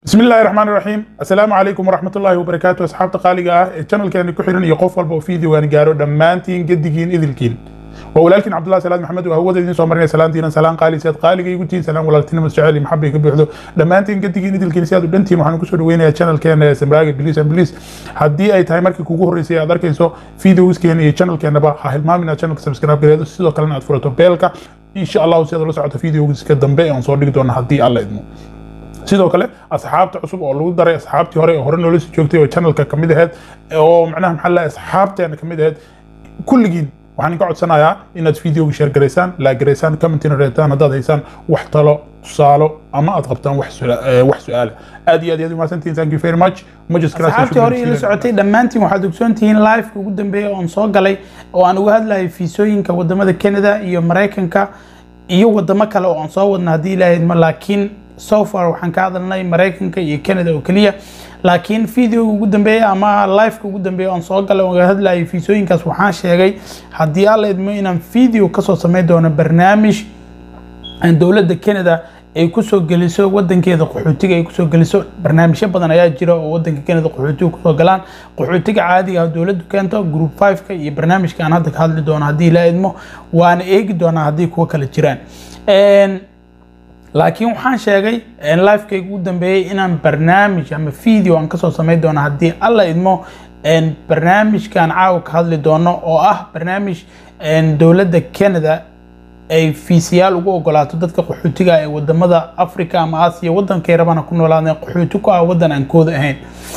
bismi illaahi raxmaan raxiim assalaamu calaykum waraxmat ullaahi wabarakaatu asxaabta qaaliga ah ee channelkeena ku xiran iyo qof walba oo fiidiwaan gaaro dhammaantiin gedigiin idilkiin waa walaalkiin cabdullahi salaad maxamed oo hawada idiin soo marinaya salaantiina salaan qaali si aad qaaliga igu tihiin salaan walaaltinimo jecel iyo maxabay ka buuxdo dhammaantiin gedigiin idilkiin si aad u dhantiin waxaan kusoo dhaweynayaa channelkeena ee samraaga biliis and biliis haddii ay tahay markii kugu horreysay aad arkayso videoskeena iyo channelkeenaba ha hilmaamin aad channelka subscribe gareedo sidoo kalena aad furato beelka insha allahu si aad ula socoto videogiska dambe ee aan soo dhigi doono haddii alla idmo sidoo kale asxaabta cusub oo lagu daray asxaabtii hore ee hore noola soo joogtay oo channelka kamid ahayd oo macnaha maxaa la asxaabteena kamid ahayd kulligiin waxaan ka codsanayaa inaad videoga share garaysaan laa garaysaan commentina reetaan haddaad haysaan wax talo tusaalo ama aad qabtaan wax su-aala aad iyo aad aad umahadsantihiin thank you very much muchas gracias asxaabtii hore ila socotay dhammaantiin waxaad ogsoon tihiin liveka ugu dambeeya oon soo galay oo aan uga hadlayay fiisooyinka wadamada canada iyo maraykanka iyo wadamo kale oo aan soo wadna haddii ilaahay idmo laakiin so far waxaan ka hadalnay maraykanka iyo canada oo keliya laakiin videoga ugu dambeeya ama liveka ugu dambeeya oon soo galay oon hadlayay fiisooyinkaas waxaan sheegay haddii alla idmo inaan video kasoo samayn doono barnaamij dowladda canada ay kusoo geliso wadankeeda qaxootiga ay kusoo geliso barnaamijyo badan ayaa jira oo wadanka canada qaxootiga kusoo galaan qaxootiga caadiga ah dowladdu keento group 5ka iyo barnaamijka aan hadda ka hadli doono haddii la idmo waana eegi doonaa haddii kuwo kale jiraan laakiin waxaan sheegay livekayga ugu dambeeyey inaan barnaamij ama video aan kasoo samayn doono haddii alla idmo barnaamijkan caawa ka hadli doono oo ah barnaamij dowladda canada ay fiisiyaal ugu ogolaato dadka qaxootiga ee wadamada africa ama aasiya wadankay rabana ku noolaadeen qaxooti ku ah wadan aan kooda ahayn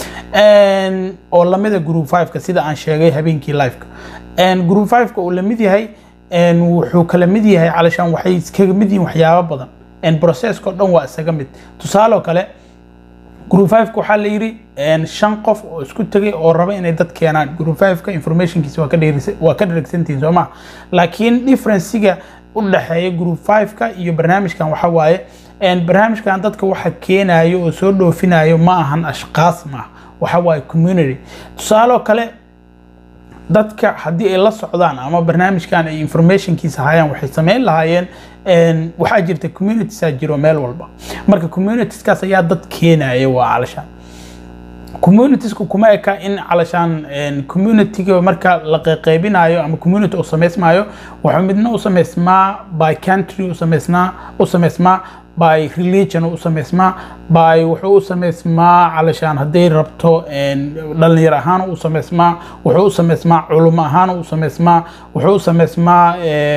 oo lamida group 5ka sida aan sheegay habeenkii liveka group 5ka uu lamid yahay wuxuu kala mid yahay calashaan waxay iskaga mid yihiin waxyaabo badan processko dhan waa isaga mid tusaale kale group 5 waxaa la yiri shan qof oo isku tegay oo raba inay dad keenaan group 5ka informationkiisa waa ka waa ka dheregsantihiin soo ma laakiin differencega u dhexeeya group 5ka iyo barnaamijkan waxa waaye barnaamijkan dadka waxa keenayo oo soo dhoofinayo ma ahan ashqaas maaha waxa waaye community tusaale kale dadka haddii ay la socdaan ama barnaamijkan ay informationkiisa hayaan waxay sameyn lahaayeen waxaa jirta communitiesaa jiro meel walba marka communitieskaas ayaa dad keenaya waa calashaan communitiesku kuma eka in calashaan communityga marka la qeybinayo ama community uu samaysmayo wuxuu midna u samaysmaa by country u samaysnaa u samaysmaa by religion u samaysmaa by wuxuu u samaysmaa calashaan hadday rabto dhalinyar ahaan u samaysmaa wuxuu u samaysmaa culimo ahaan u samaysmaa wuxuu u samaysmaa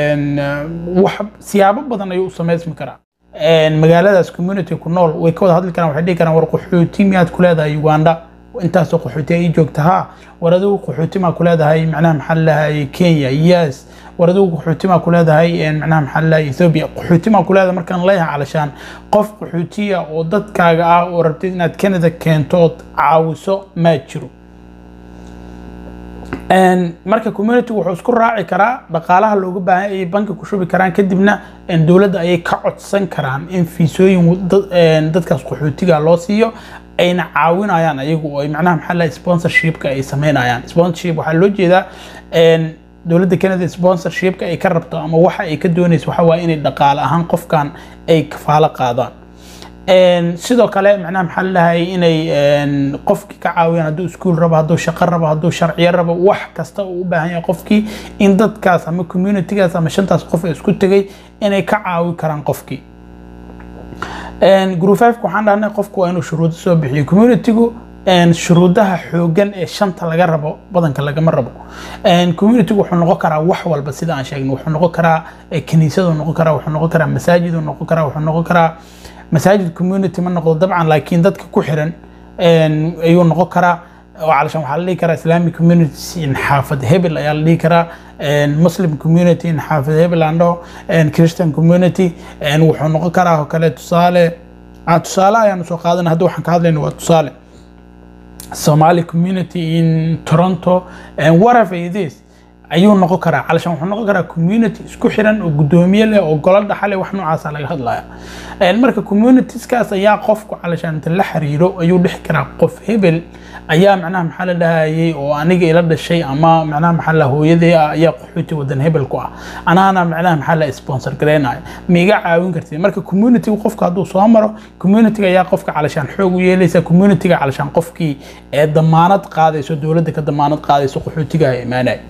wax siyaabo badan ayuu u samaysmi karaa magaaladaas community ku nool way ka wada hadli karaan waxay dhihi karaan war qaxooti miyaad ku leedahay uganda intaasoo qaxooti ay joogta ha war adigu qaxooti maa ku leedahay macnaha maxaa lalahay kenya yes war adigu qaxooti maa ku leedahay macnaha maxaa lalahay ethiopia qaxooti maa ku leedahay markaan leeyahay calashaan qof qaxootiya oo dadkaaga ah oo rabtid inaad canada keento ood caawiso maa jiro marka community wuxuu isku raaci karaa dhaqaalaha looga baahan ayay banki ku shubi karaan kadibna dowladda ayay ka codsan karaan in fiisooyin dadkaas qaxootiga loo siiyo ayna caawinayaan ayagu oo macnaha maxaa lahay sponsorshipka ay sameynayaan sponsorship waxaa loo jeedaa dowladda canada sponsorshipka ay ka rabto ama waxa ay ka doonayso waxa waaye inay dhaqaale ahaan qofkan ay kafaalo qaadaan sidoo kale macnaha maxaa lalahay inay qofkii ka caawiyaan hadduu iskuul rabo hadduu shaqo rabo hadduu sharciyo rabo wax kasta uu u baahan yahay qofkii in dadkaas ama communitygaas ama shantaas qof ee isku tegay inay ka caawi karaan qofkii group 5 waxaan dhahnay qofku waa inuu shuruudo soo bixiyo communitygu shuruudaha xoogan ee shanta laga rabo badanka lagama rabo communitygu wuxuu noqon karaa wax walba sida aan sheegnay wuxuu noqon karaa kiniisadu noqon karaa wuxuu noqon karaa masaajidu noqon karaa wuxuu noqon karaa masaajid community ma noqdo dabcan laakiin dadka ku xiran ayuu noqon karaa calashaan waxaa la dhihi karaa islamic community in xaafad hebel ayaa la dhihi karaa muslim community in xaafad hebel aan dhaho christian community wuxuu noqon karaa oo kale tusaale tusaale ayaanu soo qaadana hadda waxaan ka hadlayna waa tusaale somali community in toronto whatever it is ayuu noqon karaa calashaan wuxuu noqon karaa community isku xiran oo guddoomiye leh oo golo dhaxale wax noocaasa laga hadlaya marka communitieskaas ayaa qofku calashaan inta la xiriiro ayuu dhexi karaa qof hebel ayaa macnaha maxaa la dhahayay oo aniga ila dhashay ama macnaha maxaa la hooyadee ah ayaa qaxooti wadan hebel ku ah anaana macnaha maxaa la sponsor gareynayo ma iga caawin kartid marka community qofka hadduu soo maro community ayaa qofka calashaan xoog u yeelaysa community calashaan qofkii ee damaanad qaadayso dowladda ka damaanad qaadayso qaxootiga imaanaya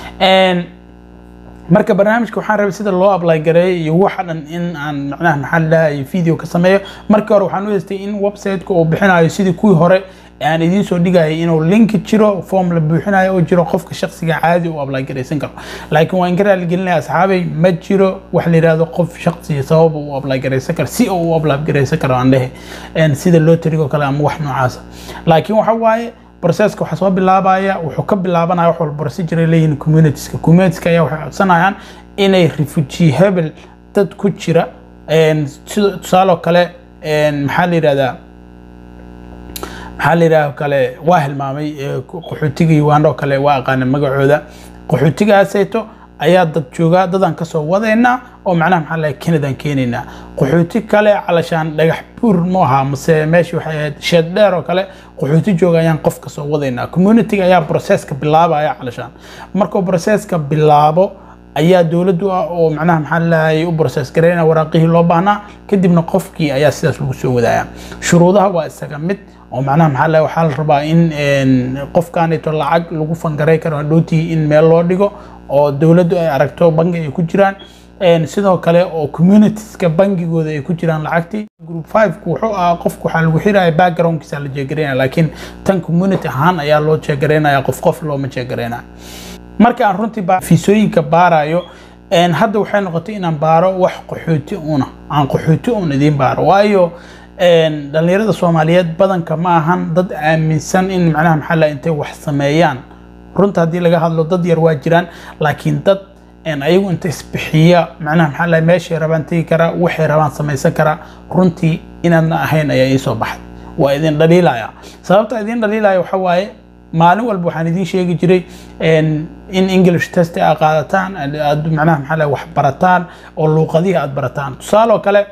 marka barnaamijka waxaan rabay sida loo apply gareeyo iyo waxa dhan in aan macnaha maxaa la dhahayay video ka sameeyo markii hore waxaan u haystay in website-ka uu bixinayo sidii kuwii hore aan idiin soo dhigayay inuu linki jiro form la buuxinayo oo jiro qofka shaksiga caadi u apply garaysan karo laakiin waan ka raaligelinaya asxaabay ma jiro wax la yidhahdo qof shaksiya sabab uu apply garaysan karo si uu u apply garaysan karo aan dhehe sida loo tarigo kale ama wax noocaasa laakiin waxa waaye processka waxaa soo bilaabaya wuxuu ka bilaabanaya wax walba procedure leeyihiin communitieska communitieska ayaa waxay codsanayaan inay refugee hebel dad ku jira sida tusaaloo kale maxaa la yidhahdaa maxaa la yidhaha kale waa hilmaamay qaxootiga uganda oo kale waa aqaana magacooda qaxootigaaseeto ayaa dad jooga dadaan kasoo wadaynaa oo macnaha maxaa lahay canadaan keenaynaa qaxooti kale calashaan dhagax buur mu ahaa mase meeshii waxay ahayd sheed dheer oo kale qaxooti jooga ayaan qof kasoo wadaynaa communitiga ayaa processka bilaabaya calashaan markuu processka bilaabo ayaa dowladdu ah oo macnaha maxaa lahayay u process gareyna waraaqihii loo baahnaa kadibna qofkii ayaa sidaas lagu soo wadaaya shuruudaha waa isaga mid oo macnaha maxaa lahay waxaa la rabaa in qofkaanito lacag lagu fangaray karo hadhowtii in meel loo dhigo oo dowladdu ay aragto bangi ay ku jiraan sidoo kale oo communitieska bangigooda ay ku jiraan lacagtii group five-ku wuxuu ahaa qofku waxaa lagu xiraya backgroundkiisa la jeegareynaya laakiin tan community ahaan ayaa loo jeegareynaya qof qof looma jeegareynaya marka aan runtii fiisooyinka baarayo hadda waxay noqotay inaan baaro wax qaxooti una aan qaxooti un idiin baaro waayo dhalinyarada soomaaliyeed badanka ma ahan dad aaminsan in macnaha maxaa la intay wax sameeyaan runta haddii laga hadlo dad yar waa jiraan laakiin dad ayagu inta isbixiya macnaha maxaa la meeshay rabaan tegi karaa waxay rabaan samaysan karaa runtii inaadna ahayn ayaa iisoo baxay waa idin dhaliilaya sababta idin dhaliilaya waxa waaye maalin walba waxaan idiin sheegi jiray in english test aad qaadataan aad macnaha maxaa la wax barataan oo luuqadihii aad barataan tusaaloo kale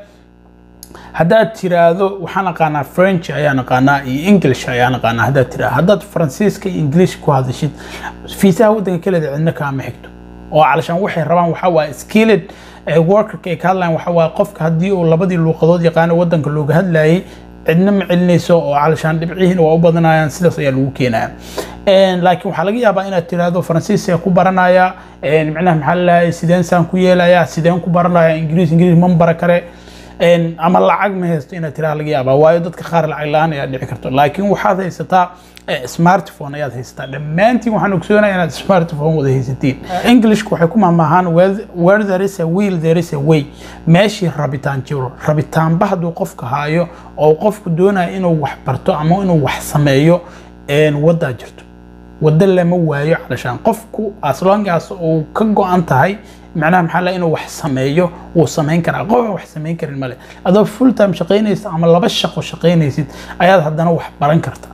haddaad tiraahdo waxaan aqaanaa french ayaan aqaanaa iyo english ayaan aqaanaa haddaad tiraahdo haddaad faransiiska iyo english ku hadashid fiisaha waddanka kaleeda cidna kaama xigto oo calashaan waxay rabaan waxaa waaye skilled workerka ay ka hadlayaan waxaa waaye qofka haddii uu labadii luuqadood yaqaano waddanka looga hadlayay cidna ma celinayso oo calashaan dhibcihiina waa u badanayaan sidaas ayaa lagu keenaya laakiin waxaa laga yaabaa inaad tiraahdo faransiiska ku baranaya macnaha maxaa lalahay sideen saan ku yeelaya sideen ku baranaya ingiriis ingiriis man bara kare ama lacag ma haysto inaad tiraa laga yaabaa waayo dadka qaar lacag la-aan ayaa dhici karto laakiin waxaad haysataa smartphone ayaad haysataa dhammaantiin waxaan ogsoonaya inaad smartphone wada haysatiin englishku waxay ku mahmaahaan where there is a wheel there is a way meeshii rabitaan jiro rabitaanba hadduu qofka haayo oo qofku doonaya inuu wax barto ama inuu wax sameeyo waddaa jirto waddo lama waayo calashaan qofku aslongaas uu ka go-an tahay macnaha maxaa la inuu wax sameeyo wuu samayn karaa qof aan wax samayn karin male adoo full time shaqaynaysid ama laba shaqo shaqaynaysid ayaad haddana wax baran kartaa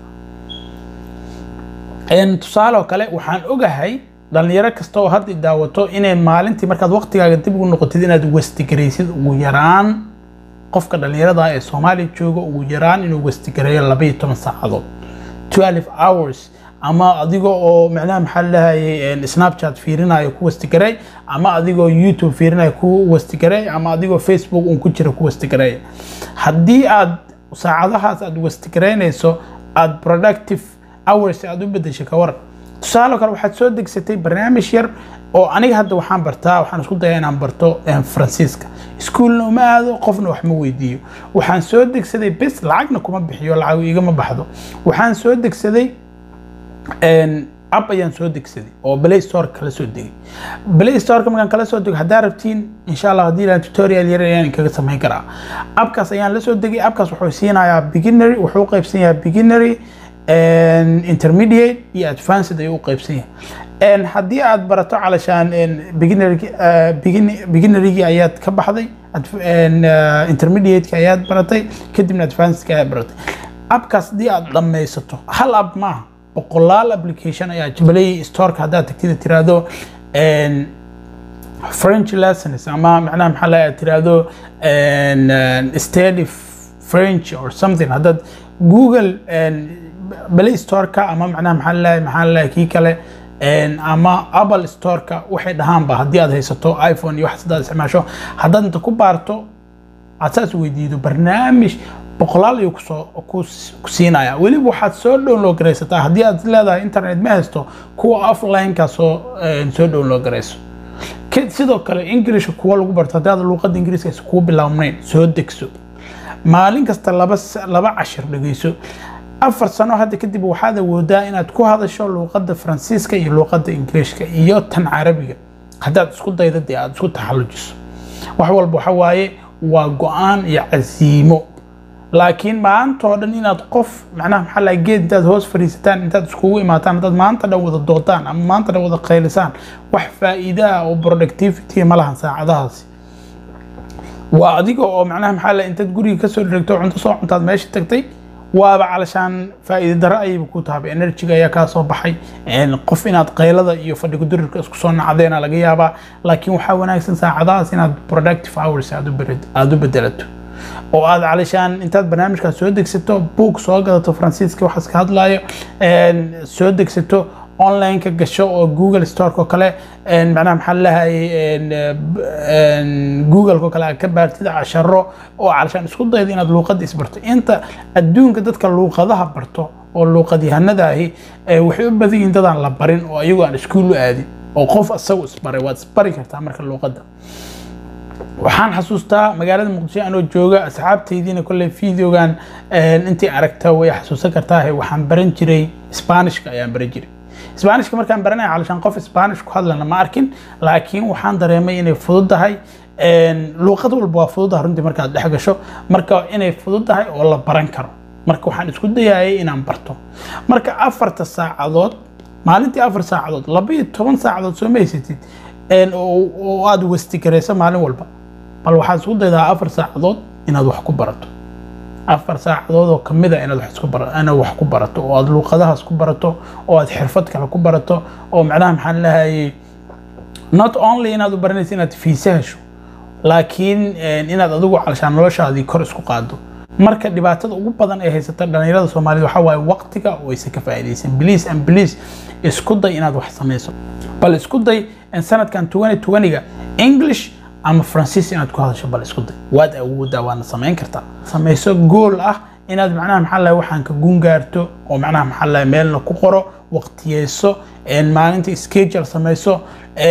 tusaale oo kale waxaan ogahay dhalinyaro kasta oo hadda daawato inay maalintii markaad waqtigaaga dib ugu noqotid inaad westigaraysid ugu yaraan qofka dhalinyarada ee soomaaliya jooga ugu yaraan inuu westigareeyo laba iyo toban saacadood 12 hours ama adiga oo macnaha maxaa lahayay snapchat fiirinayo ku wastigaray ama adigoo youtube fiirinayo ku wastigaray ama adigoo facebook un ku jira ku wastigaray haddii aad saacadahaas aad wastigaraynayso aad productive hours aad u bedeshay ka waran tusaale kale waxaad soo degsatay barnaamij yar oo aniga hadda waxaan bartaa waxaan isku dayaa inaan barto faransiiska iskuolna uma aado qofna wax ma weydiiyo waxaan soo degsaday bes lacagna kuma bixiyo lacag igama baxdo waxaan soo degsaday app ayaan soo degsaday oo play store kala soo degay play storeka markaan kala soo dego haddaa rabtiin insha allah haddii ilaan tutorial yar ayaan kaga samayn karaa appkaas ayaan la soo degay appkaas wuxuu siinayaa beginnery wuxuu u qaybsan yahay beginnery intermediate iyo advanced ayuu u qaybsan yahay haddii aad barato calashaan beginnerygii ayaad ka baxday intermediateki ayaad baratay kadibna advancedki ayaad baratay appkaas haddii aad dhammaysato hal app maaha boqolaal application ayaa play storeka haddaad tagtida tiraahdo french lessons ama macnaha maxaa la tiraahdo study french or something haddaad google play storeka ama macnaha maxaa la maxaa la kii kale ama apple storeka waxay dhahaanba haddii aad haysato iphone iyo wax sidaad isticmaasho haddaad inta ku baarto aad saas weydiido barnaamij boqolaal ayuu kusoo ku siinaya weliba waxaad soo download garaysataa haddii aad leedahay internet ma haysto kuwa offline-ka soo soo download garayso sidoo kale englishka kuwa lagu barto haddii aad luuqadda ingiriiska aysan kuu bilaabnayn soo degso maalin kasta laba laba cashir dhegeyso afar sano hadda kadib waxaad awoodaa inaad ku hadasho luuqadda faransiiska iyo luuqadda ingiriishka iyo tan carabiga haddaad isku dayda dee aad isku taxallujiso wax walba waxa waaye waa go-aan iyo casiimo laakiin maanta oo dhan inaad qof macnaha maxaa laha geed intaad hoos fadhiisataan intaad iskugu imaataan haddaad maanta dhan wada doodaan ama maanta dhan wada qaylisaan wax faa'iida ah oo productivity ma lahan saacadahaasi waa adiga oo macnaha maxaa laha intaad guriga kasoo dhirigto cunto soo cuntaad meesha tagtay waaba calashaan faa'iida darro ayayba ku tahay enerjiga ayaa kaa soo baxay qof inaad qaylada iyo fadhiga durirka isku soo nacdeena laga yaabaa laakiin waxaa wanaagsan saacadahaas inaad productive hours aad u bedelato oo aad calishaan intaad barnaamijkaas soo degsato book soo gadato faransiiska waxaas ka hadlayo soo degsato online-ka gasho oo google storeko kale macnaha maxaa lahayay google-ko kale aad ka baartid casharo oo calishaan isku dayda inaad luuqadda isbarto inta adduunka dadka luuqadaha barto oo luuqadyahanada ahi waxay u badan yihiin dadaan la barin oo ayagu aan iskuul u aadin oo qof isagu isbaray waad isbari kartaa marka luuqadda waxaan xasuustaa magaalada muqdisho anoo jooga asxaabtaydiina kolley videogan intii aragta way xasuusan kartaa waxaan baran jiray sbaanishka ayaan baran jiray sbaanishka markaan baranaya calishaan qof sbaanish ku hadlana ma arkin laakiin waxaan dareemay inay fududahay luuqad walba waa fududahay runtii markaad dhex gasho marka inay fududahay oo la baran karo marka waxaan isku dayayay inaan barto marka afarta saacadood maalintii afar saacadood laba iyo toban saacadood soo ma haysatid oo aad wasti garayso maalin walba bal waxaad isku daydaa afar saacadood inaad wax ku barato afar saacadood oo kamid a inaad inaad wax ku barato oo aad luuqadahaas ku barato oo aad xirfad kale ku barato oo macnaha maxaan lahayay not only inaad u baranaysa inaad fiise hesho laakiin inaad adigu calshaan noloshaadii kor isku qaado marka dhibaatada ugu badan ee haysata dhalinyarada soomaalida waxaa waaye waqtiga oo aysan ka faa'iidaysan please and please isku day inaad wax samayso bal isku day sanadkan 2020ga english ama faransiis inaad ku hadasho bal isku day waad awoodaa waana samayn kartaa samayso gool ah inaad macnaha maxaa lahay waxaan ka gun gaarto oo macnaha maxaa lahay meelna ku qoro waqtiyeyso maalinta schedule samayso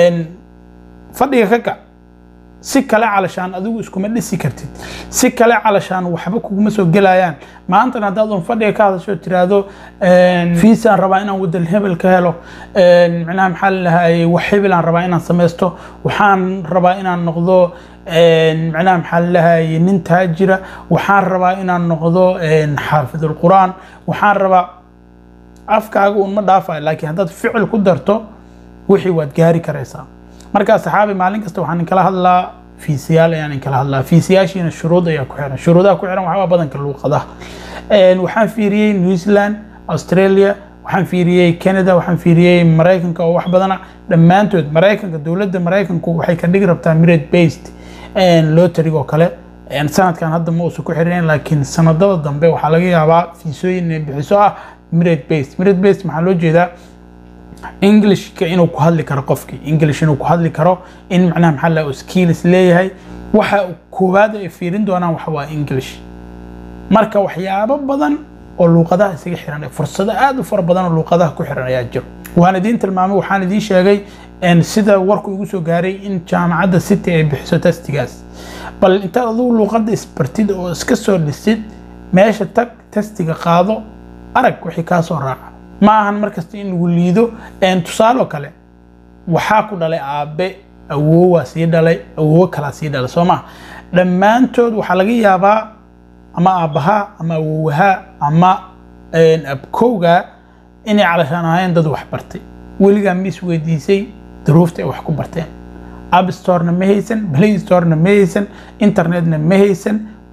fadhiga ka kac si kale calashaan adigu iskuma dhisi kartid si kale calashaan waxba kuguma soo gelayaan maantana haddaad un fadhiga ka hadasho tiraahdo fiisaan rabaa inaan wadal hebel ka helo macnaha maxaa lalahay wax hebelaan rabaa inaan samaysto waxaan rabaa inaan noqdo macnaha maxaa lalahay nin taajira waxaan rabaa inaan noqdo xaafidul quraan waxaan rabaa afkaaga un ma dhaafayo laakiin haddaad ficil ku darto wixii waad gaari karaysaa markaa saxaabi maalin kasta waxaan inkala hadlaa fiisiyaal ayaan inkala hadlaa fiisiyaashiina shuruud ayaa ku xiran shuruudaha ku xiran waxaa badanka luuqadaha waxaan fiiriyey new zealand australia waxaan fiiriyey canada waxaan fiiriyey maraykanka oo wax badana dhammaantood maraykanka dowladda maraykanku waxay ka dhigi rabtaa mirate based lotterig oo kale sanadkan hadda ma uusan ku xirinayn laakiin sanadada dambe waxaa laga yaabaa fiisooyin inay bixiso ah mirate based mirate based maxaa loo jeedaa englishka inuu ku hadli karo qofkii english inuu ku hadli karo in macnaha maxaa la skills leeyahay waxa koowaad ay fiirin doonaan waxa waa english marka waxyaabo badan oo luuqadaha isaga xiran fursado aad u fara badan oo luuqadaha ku xiran ayaa jiro waan idiin tilmaamay waxaan idiin sheegay sida warku igu soo gaaray in jaamacadda city ay bixiso testigaas bal intaad adigu luuqadda isbartid oo iska soo dhisid meesha tag testiga qaado arag wixii kaa soo raaca ma ahan markasta in lagu liido tusaale oo kale waxaa ku dhalay aabe awoowaa sii dhalay awoowo kalaa sii dhalay soo maha dhammaantood waxaa laga yaabaa ama aabbahaa ama awoowahaa ama abkowga inay calashaan ahayn dad wax bartay weligaa ma is weydiisay duruufta ay wax ku barteen app storena ma haysan play storena ma haysan internetna ma haysan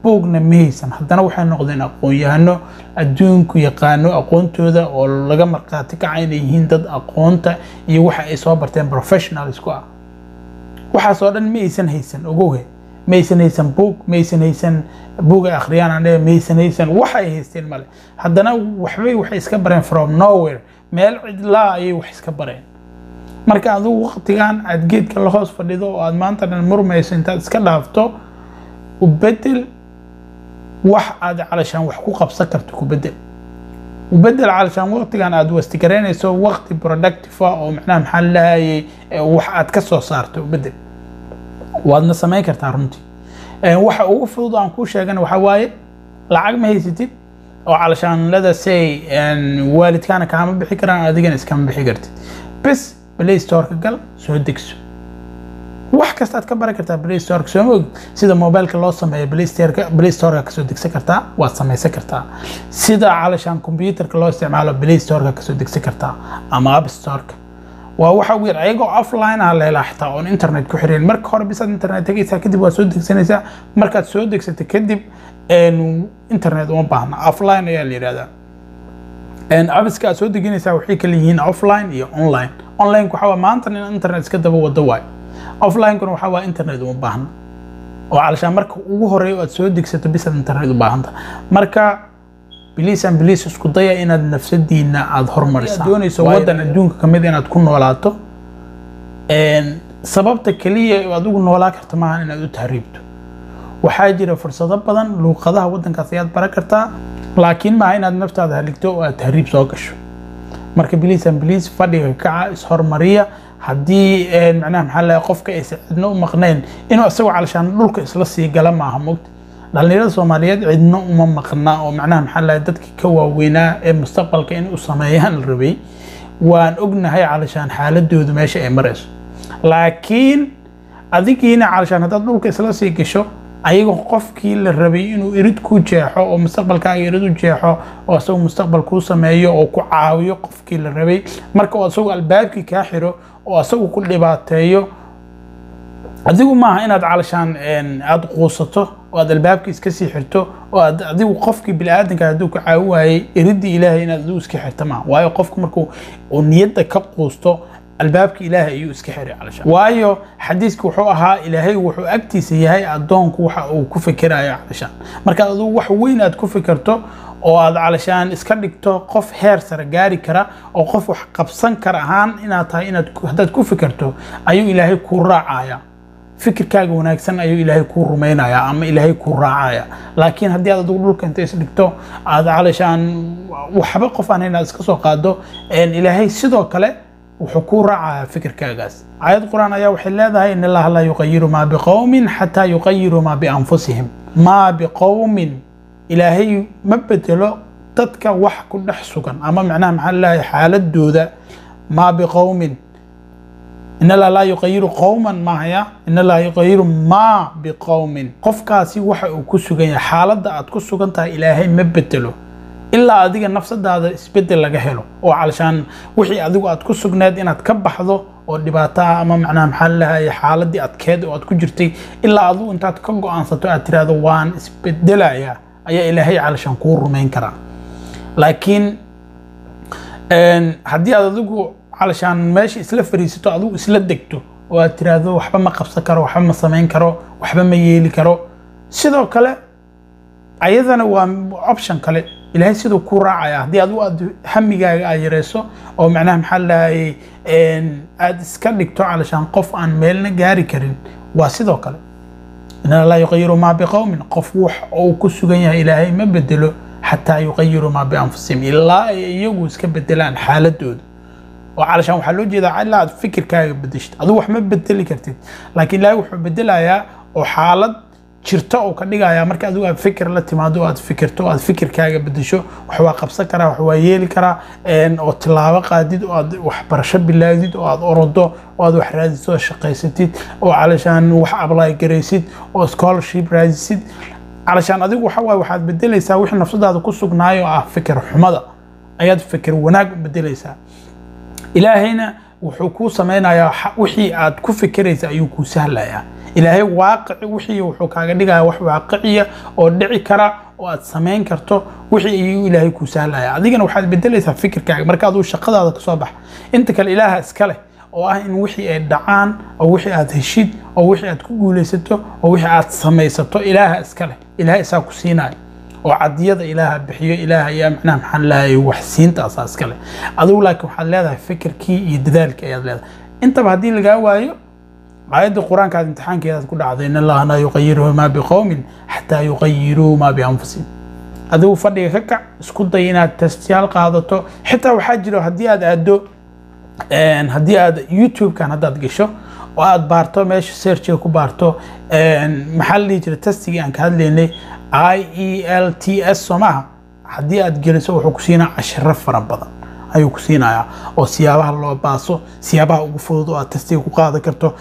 buugna ma haysan haddana waxay noqdeen aqoon-yahano adduunku yaqaano aqoontooda oo laga markhaati kaca inay yihiin dad aqoonta iyo waxa ay soo barteen professionalsku ah waxaas oo dhan ma aysan haysan ogowe ma aysan haysan buug ma aysan haysan buug ay akhriyaan aan ma aysan haysan wax ay haysteen male haddana waxbay waxay iska bareen from nowhere meel cidlaa ayay wax iska bareen marka adigu waqtigan aad geedka la hoos fadhido oo aad maanta dhan murmayso intaad iska dhaafto u bedel wax aad calashaan wax ku qabsan karto ku bedel u bedel calashaan waqtigan aad wastigaraynayso waqti productive ah oo macnaha maxaa lahayay wax aad ka soo saarto u bedel waadna samayn kartaa runtii waxa ugu fudud aan kuu sheegana waxaa waaye lacag ma haysatid oo calashaan lada say waalidkaana kaama bixi karaan adigana iskama bixi kartid bes play storeka gal soo degso wax kasta aad ka bari kartaa play storeka sooma og sida mobileka loo sameeyo play storeka play storeka kasoo degsan kartaa waad samaysan kartaa sida calashaan computerka loo isticmaalo play storeka kasoo degsan kartaa ama app storeka waa waxa ugu yar ayagoo offline ah la helaa xitaa oon internet ku xiriirin marka hore bisaad internet tegaysaa kadib waad soo degsanaysaa markaad soo degsatay kadib internet uma baahna offline ayaa la yidhahdaa abiska aad soo deginaysaa waxay kala yihiin offline iyo online online waxa waa maanta in internet iska daba wado waay offline-kuna waxa waa internet uma baahna oo calashaan marka ugu horeeyo aad soo degsato bisaad internet u baahanta marka biliis aan biliis isku daya inaad nafsadiina aada hormarisaan doonayso waddan adduunka kamid inaad ku noolaato sababta keliya adigu noolaa karta maaha inaad u tahriibto waxaa jira fursado badan luuqadaha waddankaas ayaad baran kartaa laakiin maaha inaad naftaada haligto oo aad tahriib soo gasho marka biliis aan biliis fadhiga kaca ishormariya haddii macnaha maxaa lahay qofka aysan cidno u maqnayn inuu isagoo calashaan dhulka isla sii gala maaha mogta dhalinyarada soomaaliyeed cidno uma maqna oo macnaha maxaa lahay dadkii ka waaweynaa ee mustaqbalka in u sameeyaan la rabay waan ognahay calashaan xaaladoodu meesha ay marayso laakiin adigiina calashaan haddaad dhulka isla sii gasho ayagoo qofkii la rabay inuu irid ku jeexo oo mustaqbalkaaga irid u jeexo oo isagu mustaqbal kuu sameeyo oo ku caawiyo qofkii la rabay marka oo isagu albaabkii kaa xiro oo isagu ku dhibaateeyo adigu maaha inaad calashaan aada quusato oo aad albaabkii iska sii xirto oo aad adigu qofkii bini-aadanka hadduu ka caawi waayey iridii ilaahay inaad adigu iska xirta maaha waayo qofku markuu uu niyadda ka quusto albaabka ilaahay ayuu iska xiray calashaan waayo xadiiska wuxuu ahaa ilaahay wuxuu agtiisa yahay addoonku waxa uu ku fikirayo calashaan markaad adigu wax weyn aad ku fikirto oo aad calashaan iska dhigto qof heer sare gaari kara oo qof wax qabsan kara ahaan inaad tahay inaad haddaad ku fikirto ayuu ilaahay kuu raacaya fikirkaaga wanaagsan ayuu ilaahay kuu rumaynaya ama ilaahay kuu raacaya laakiin haddii aad adigu dhulka inta isdhigto aad calashaan waxba qof aan inaad iska soo qaado ilaahay sidoo kale wuxuu kuu raacaya fikirkaagaas aayad qur-aan ayaa waxay leedahay in allaha laa yuqayiru maa biqowmin xataa yuqayiru maa bianfusihim maa biqowmin ilaahay ma bedelo dadka wax ku dhex sugan ama macnaha maxaa lelahay xaaladooda maa biqowmin in allaha laa yuqayiru qowman mahaya in allaha yuqayiru maa biqowmin qofkaasi waxa uu ku sugan yahay xaaladda aad ku sugan tahay ilaahay ma bedelo ilaa adiga nafsadaada isbedel laga helo oo calashaan wixii adigu aad ku sugneed inaad ka baxdo oo dhibaataha ama macnaha maxaa lalahay xaaladii adkeed oo aad ku jirtay ilaa adigu intaad ka go-aansato aad tiraahdo waan isbedelaya ayaa ilaahay calashaan kuu rumayn karaa laakiin haddii aad adigu calashaan meesha isla fariisato adigu isla degto oo aad tiraahdo waxba ma qabsan karo waxba ma samayn karo waxba ma yeeli karo sidoo kale ayadana waa option kale ilaahay siduu kuu raacaya haddii adigu aad hamigaaga aad yareyso oo macnaha maxaa lahayay aad iska dhigto calashaan qof aan meelna gaari karin waa sidoo kale in laa yuqayiru maa biqowmin qof wax uu ku sugan yahay ilaahay ma bedelo xataa yuqayiru maa bianfusihim ilaa ay iyagu iska bedelaan xaaladooda oo calashaan waxaa loo jeedaa ilaa aad fikirkaaga bedeshid adigu wax ma bedeli kartid laakiin ilaahay wuxuu bedelayaa oo xaalad jirto oo ka dhigaya marka adigu aad fikir la timaado oo aad fikirto oo aad fikirkaaga bedesho wax waa qabsan karaa wax waa yeeli karaa oo tilaabo qaadid oo aad waxbarasho bilaadid oo aad orodo oo aad wax raadisid oo shaqaysatid oo calashaan wax apply garaysid oo scholarship raadisid calashaan adigu waxa waaye waxaad bedelaysaa wixii nafsadaada ku sugnaayo oo ah fikir xumada ayaad fikir wanaag u bedelaysaa ilaahayna wuxuu kuu samaynayaa wixii aad ku fikiraysa ayuu kuu sahlayaa ilaahay waaqici wixii wuxuu kaaga dhigaya wax waaqiciya oo dhici kara oo aad samayn karto wixii ayuu ilaahay kuu sahlaya adigana waxaad bedelaysaa fikirkaaga marka aduu shaqadaada kasoo baxa inta kale ilaaha iska leh oo ah in wixii ay dhacaan oo wixii aad heshid oo wixii aad ku guulaysato oo wixii aad samaysato ilaaha iska leh ilaaha isaa ku siinaya oo cadiyada ilaaha bixiyo ilaaha ayaa macnaha maxaan leeyahay wax siintaasa iska leh adigu laakiin waxaad leedahay fikirkii iyo dadaalkii ayaad leedahay intaba haddii lagaa waayo aayadda qur-aanka aad imtixaankeedaad ku dhacday in allaha laa yuqayiruhu maa biqowmin xataa yuqayiruu maa bianfusihim adigu fadhiga ka kac isku day inaad testyaal qaadato xitaa waxaa jiro haddii aad aado haddii aad youtube-kan haddaad gasho oo aad baarto meesha searchiga ku baarto maxaa la dhihi jira testigii aan ka hadlaynay i e l t s soo maaha haddii aad geliso wuxuu ku siinaa cashiro fara badan ayuu ku siinayaa oo siyaabaha loo baaso siyaabaha ugu fudud oo aad testiga ku qaadan karto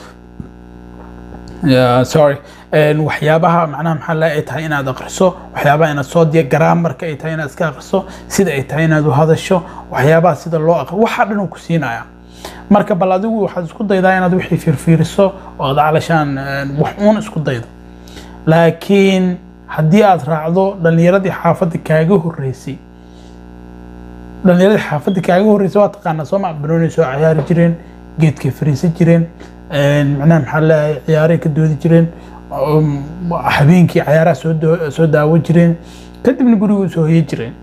sorry waxyaabaha macnaha maxaa la ay tahay inaad aqriso waxyaabaha inaad soo diya garaamarka ay tahay inaad iska aqriso sida ay tahay inaad u hadasho waxyaabaha sida loo aqri waxaa dhan uu ku siinaya marka bal adigu waxaad isku daydaa inaad wixii fiirfiiriso oo aad calashaan wax uun isku daydo laakiin haddii aad raacdo dhallinyaradii xaafadda kaaga horreysay dhallinyaradii xaafadda kaaga horreysay waa taqaanaa soo ma banooni soo ciyaari jireen geedkay fariisan jireen macnaha maxaa leeyahay ciyaaray ka doodi jireen habeenkii cayaaraha soo soo daawo jireen kadibna guriga soo hoye jireen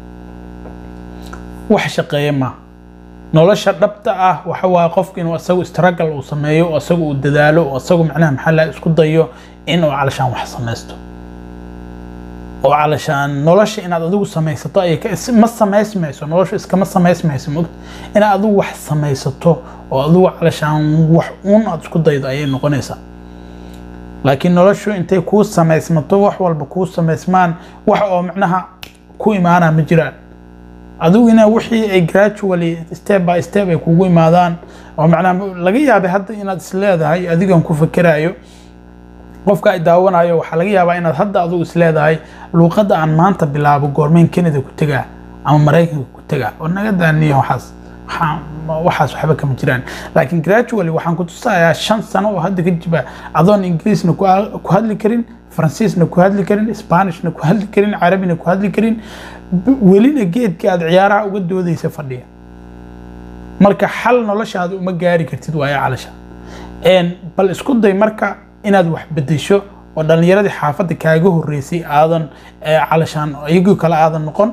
wax shaqeeya ma nolosha dhabta ah waxa waaye qofku inuu isagu struggle uu sameeyo oo isagu uu dadaalo oo isagu macnaha maxaa leeyahay isku dayo inuu calashaan wax samaysto oo calashaan nolosha inaad adigu samaysato ay ma samaysmayso nolosha iskama samaysmayso mogt inaad adigu wax samaysato oo adigu calashaan wax uun aad isku daydo ayay noqonaysaa laakiin noloshu intay kuu samaysmato wax walba kuu samaysmaan wax oo macnaha ku imaana ma jiraan adigu ina wixii ay gradually step by step ay kugu imaadaan oo macnaha laga yaabay hadda inaad isleedahay adigan ku fakerayo qofka ay daawanayo waxaa laga yaabaa inaad hadda adigu isleedahay luuqadda aan maanta bilaabo goormeen canada ku tegaa ama maraykanka ku tegaa oo naga daaniya waxaas waxaas waxba kama jiraan laakiin gradually waxaan ku tusayaa shan sano oo hadda ka jiba adoon ingiriisna ku hadli karin faransiisna ku hadli karin spanishna ku hadli karin carabina ku hadli karin welina geedka aad ciyaaraha uga doodaysa fadhiya marka xal noloshaada uma gaari kartid waayo calasha bal isku day marka inaad wax bedesho oo dhallinyaradii xaafadda kaaga horreysay aadan calashaan iyagoo kale aadan noqon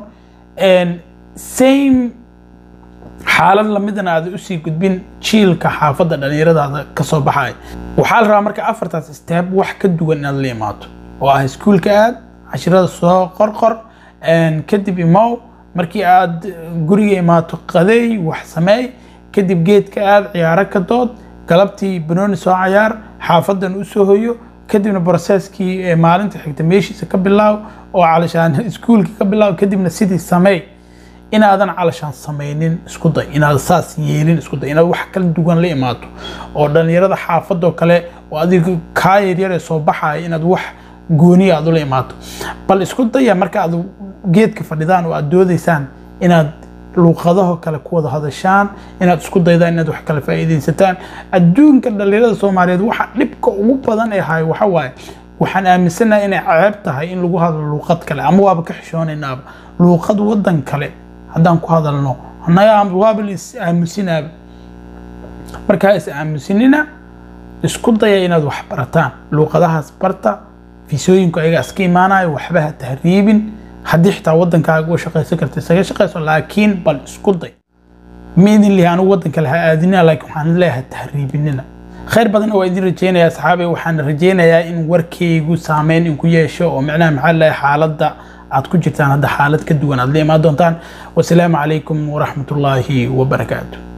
same xaalad lamidana aada usii gudbin jiilka xaafadda dhallinyaradaada kasoo baxaya waxaa la rabaa marka afartaas steeb wax ka duwan inaad la imaato oo ah iskuulka aad cashirada soo qorqor kadib imow markii aad guriga imaato qadeey wax sameey kadib geedka aad ciyaaro ka dood galabtii banooni soo cayaar xaafadan usoo hoyo kadibna broseskii maalinta xigta meeshiisa ka bilaaw oo calashaan iskuulka ka bilaaw kadibna sidii sameey inaadan calashaan samaynin isku day inaad saas yeelin isku day inaad wax kala duwan la imaato oo dhallinyarada xaafadoo kale oo adiga kaa yaryar ee soo baxaya inaad wax gooniya aad ula imaato bal isku daya marka aad geedka fadhidaan oo aad doodaysaan inaad luuqadaho kale ku wada hadashaan inaad isku daydaan inaad wax kala faa'iidaysataan adduunka dhallinyarada soomaaliyeed waxa dhibka ugu badan ee hayo waxa waaye waxaan aaminsanahay inay ceeb tahay in lagu hadlo luuqad kale ama waaba ka xishoonaynaba luuqad wadan kale haddaan ku hadalno annaga waaba la is aamusinaaba markaa is aamusinina isku daya inaad wax barataan luuqadahaas barta fiisooyinku ayaga iska imaanayo waxba ha tahriibin haddii xitaa wadankaaga uga shaqaysan karta isaga shaqayso laakiin bal isku day ma idin lihi anigu wadan kale ha aadinina laakiin waxaan leeyahay tahriibinina khayr badan waa idin rajeynaya asxaabay waxaan rajeynayaa in warkaygu saameyn in ku yeesho oo macnaha maxaa leeyahay xaaladda aad ku jirtaan hadda xaalad ka duwan aad la imaan doontaan wasalaamu calaykum waraxmatullaahi wabarakaatu